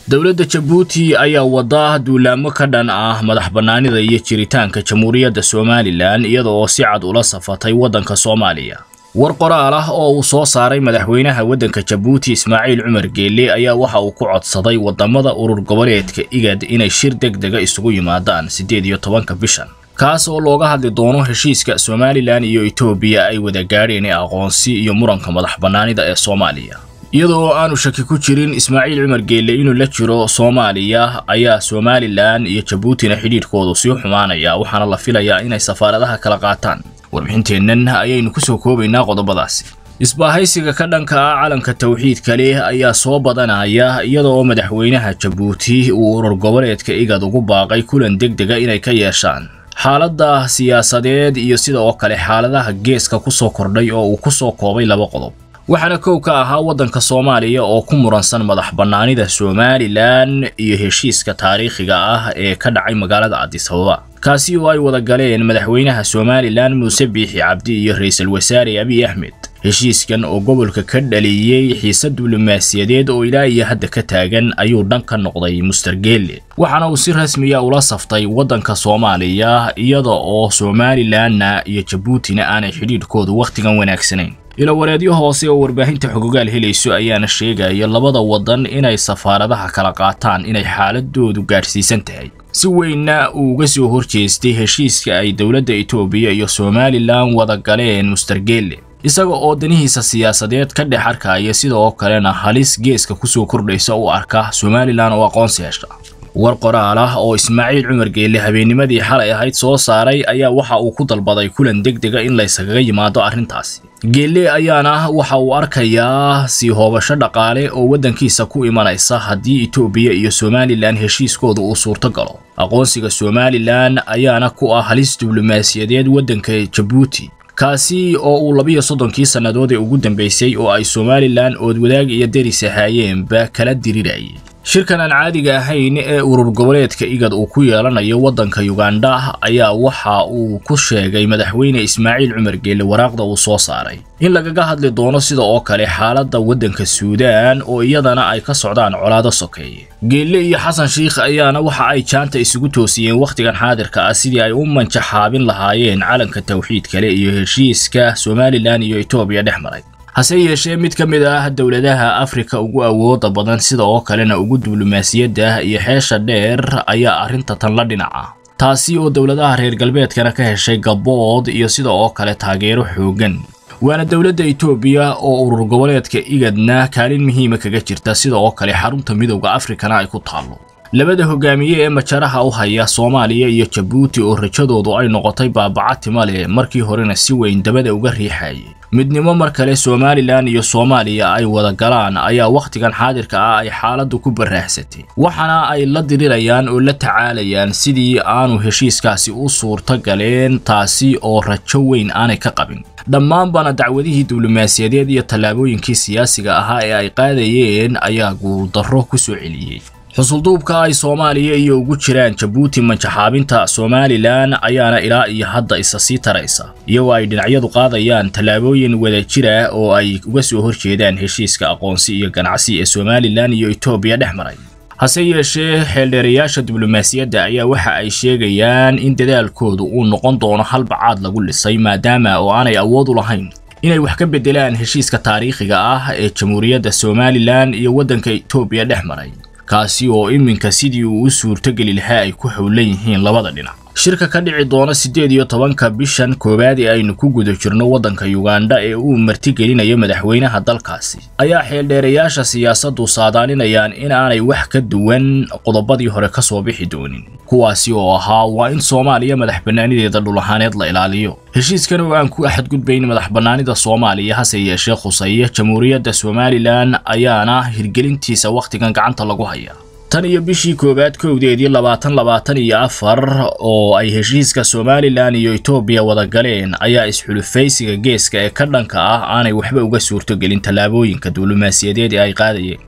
dowladda jabuuti ayaa wada duulaamo ka dhan ah madax bannaanida iyo jiritaanka jamhuuriyadda somalilan iyada oo si cad ula safatay waddanka soomaaliya war qoraal ah oo uu soo saaray madaxweynaha waddanka jabuuti ismaaciil cumar geelle ayaa waxa uu ku codsaday waddamada urur goboleedka igad inay shir deg dega isugu yimaadaan siddeed iyo tobanka bishan kaas oo looga hadli doono heshiiska somalilan iyo etoobiya ay wada gaadheen ee aqoonsi iyo muranka madax bannaanida ee soomaaliya iyadoo aanu shaki ku jirin ismaaciil cumar geelle inuu la jiro soomaaliya ayaa somalilan iyo jabuutina xidhiidhkoodu sii xumaanaya waxaana la filayaa inay safaaradaha kala qaataan warbixinteennan ayaynu kusoo koobaynaa qodobadaasi isbaahaysiga ka dhanka ah calanka tawxiidka leh ayaa soo badanaya iyada oo madaxweynaha jabuuti uu urur goboleedka igad ugu baaqay kulan deg dega inay ka yeeshaan xaaladda siyaasadeed iyo sida oo kale xaaladaha geeska kusoo kordhay oo uu kusoo koobay laba qodob waxaana kow ka ahaa waddanka soomaaliya oo ku muransan madax bannaanida somalilan iyo heshiiska taariikhiga ah ee ka dhacay magaalada cadisababa kaasi oo ay wada galeen madaxweynaha somalilan muuse biixi cabdi iyo ra-iisul wasaare abiy axmed heshiiskan oo gobolka ka dhaliyey xiise diblomaasiyadeed oo ilaa iyo hadda ka taagan ayuu dhan ka noqday muster geelle waxaana uu si rasmiya ula saftay waddanka soomaaliya iyada oo somalilanna iyo jabuutina aanay xidhiidhkoodu wakhtigan wanaagsanayn ilawareedyo hoose oo warbaahinta xogogaal helayso ayaana sheegaya labada waddan inay safaaradaha kala qaataan inay xaaladoodu gaadhsiisan tahay si weynna uu uga soo horjeestay heshiiska ay dowladda etoobiya iyo somalilan wada galeen muster geelle isaga oo danihiisa siyaasadeed ka dhex arkaya sida oo kalena halis geeska kusoo kordhaysa u arka somalilan oo aqoonsi hesha war qoraal ah oo ismaaciil cumar geelle habeennimadii xalay ahayd soo saaray ayaa waxa uu ku dalbaday kulan deg dega in layskaga yimaado arrintaasi geelle ayaana waxa uu arkayaa sii hoobasho dhaqaale oo waddankiisa ku imanaysa haddii etoobiya iyo somalilan heshiiskooda uu suurto galo aqoonsiga somalilan ayaana ku ah halis diblomaasiyadeed waddanka jabuuti kaasi oo uu labiyo soddonkii sannadood ee ugu dambaysay oo ay somalilan oodwadaag iyo deris ahaayeenba kala dirirayay shirkan aan caadiga ahayn ee urur goboleedka igad uu ku yeelanayo waddanka yugandha ayaa waxa uu ku sheegay madaxweyne ismaaciil cumar geelle waraaqda uu soo saaray in lagaga hadli doono sida oo kale xaaladda waddanka suudaan oo iyadana ay ka socdaan colaado sokeeye geelle iyo xasan shiikh ayaana waxa ay jaanta isugu toosiyeen wakhtigan xaadirka ah sidii ay u manjaxaabin lahaayeen calanka tawxiid kale iyo heshiiska somalilan iyo etoobiya dhex maray hase yeeshee mid ka mid ah dowladaha afrika ugu awooda badan sida oo kalena ugu diblomaasiyadda iyo xeesha dheer ayaa arrinta tan la dhinaca taasi oo dowladaha reer galbeedkana ka heshay gabood iyo sida oo kale taageero xooggan waana dowladda etoobiya oo urur goboleedka igadna kaalin muhiima kaga jirta sida oo kale xarunta midowda afrikana ay ku taallo labada hogaamiye ee majaraha u haya soomaaliya iyo jabuuti oo rajadoodu ay noqotay baabaca timale markii horena si weyn dabada uga riixayay midnimo mar kale somalilan iyo soomaaliya ay wada galaan ayaa wakhtigan xaadirka ah ay xaaladdu ku baraaxsatay waxaana ay la dirirayaan oo la tacaalayaan sidii aanu heshiiskaasi u suurto galeen taasi oo rajo weyn aanay ka qabin dhammaanbana dacwadihii diblomaasiyadeed iyo tallaabooyinkii siyaasiga ahaa ee ay qaadayeen ayaa guuldarro ku soo celiyey xusulduubka ay soomaaliya iyo ugu jiraan jabuuti manjaxaabinta somalilan ayaana ilaa iyo hadda isa sii taraysa iyagoo ay dhinacyadu qaadayaan tallaabooyin wadajir ah oo ay uga soo horjeedaan heshiiska aqoonsi iyo ganacsi ee somalilan iyo etoobiya dhex maray hase yeeshee xeeldheerayaasha diblomaasiyadda ayaa waxa ay sheegayaan in dadaalkoodu uu noqon doono halbacaad lagu dhisay maadaama oo aanay awood u lahayn inay wax ka beddelaan heshiiska taariikhiga ah ee jamhuuriyadda somalilan iyo waddanka etoobiya dhex maray kaasi oo iminka sidii uu u suurtogeli lahaa ay ku howlan yihiin labada dhinac shirka ka dhici doona siddeed iyo tobanka bishan koowaad ee aynu ku guda jirno waddanka yugandha ee uu martigelinayo madaxweynaha dalkaasi ayaa xeeldheerayaasha siyaasaddu saadaalinayaan in aanay wax ka duwan qodobadii hore ka soo bixi doonin kuwaasi oo ahaa waa in soomaaliya madax bannaanideeda dhul ahaaneed la ilaaliyo heshiiskan oo aan ku axadgudbayn madax bannaanida soomaaliya hase yeeshee khusaya jamhuuriyadda somalilan ayaana hirgelintiisa wakhtigan gacanta lagu hayaa tan iyo bishii koowaad kowdeedii labaatan labaatan iyo afar oo ay heshiiska somalilan iyo etoobiya wada galeen ayaa isxulufaysiga geeska ee ka dhanka ah aanay waxba uga suurtogelin tallaabooyinka diblomaasiyadeed ee ay qaadayeen